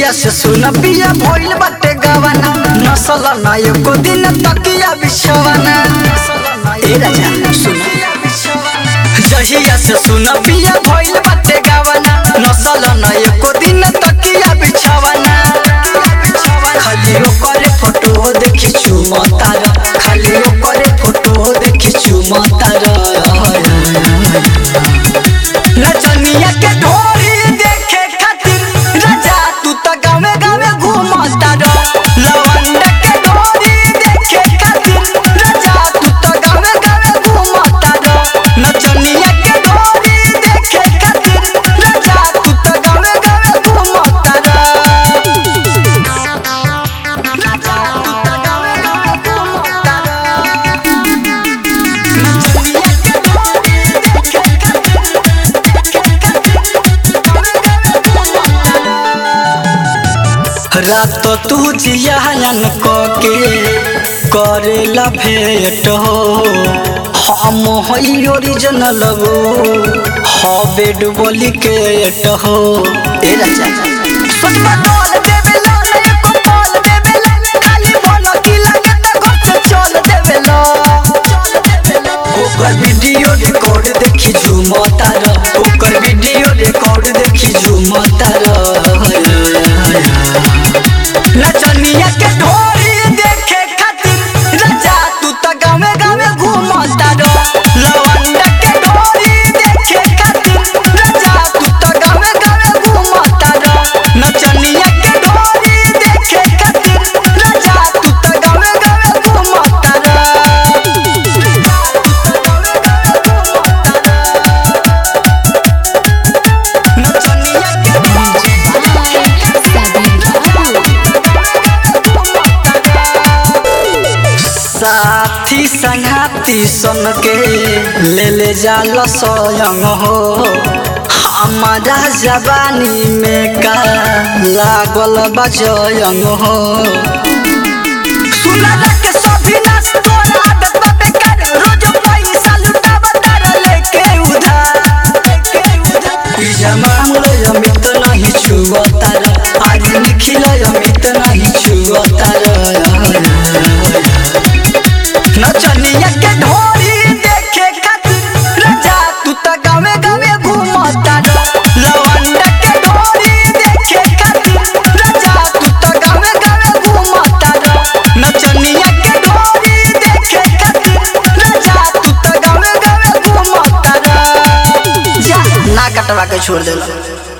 जहिया से सुन पिया भइल बाटे गवाना नसल ना एको दिन तकिया बिछवाना ए राजा सुन जहिया से सुन पिया भइल बाटे गवाना नसल ना एको दिन तकिया बिछवाना खाली ओकरे फोटो देखी चुमतार खाली ओकरे फोटो देखी चुमतार नचनिया के ढोरी देखे खातिर राजा तू त गावे गावे घूमता रह लवंडा के ढोरी देखे खातिर राजा तू त गावे गावे घूमता रह नचनिया के ढोरी देखे खातिर राजा तू त गावे गावे घूमता रह राजा तू त गावे गावे घूमता रह नचनिया के ढोरी देखे रात तू जियान के करेला भेट हो हम हई ओरिजिनल हबे डुबली के एट हो ए राजा सोच बदल देवेला ना एको पल देवेला खाली बोल की लगे त घर से चल देवेला ओकर वीडियो रिकॉर्ड देखी झूमता रह ओकर वीडियो रिकॉर्ड देखी झूमता रह नचनिया के ढोरी देखे खातिर राजा तू त गावे गावे घूमता रह लवंडा के ढोरी देखे खातिर राजा तू त गावे गावे घूमता रह नचनिया के ढोरी देखे खातिर राजा तू त गावे गावे घूमता रह नचनिया के साथी संगाती सन के ले ले जाल स्वयं हो हमारा जवानी में का लागल बजयंग हो सुना के सभी नाच तोरा आदत बा बेकार रोज पैसा लुटावा तारा लेके उधार ई जमानो अमित नहीं छुआ तारा आज निखिल अमित नहीं छुआ तारा नचनिया के ढोरी देखे खातिर राजा तू त गावे गावे घूमता रह लवंडा के ढोरी देखे खातिर राजा तू त गावे गावे घूमता रह नचनिया के ढोरी देखे खातिर राजा तू त गावे गावे घूमता रह जा ना कटवा के छोड़ देला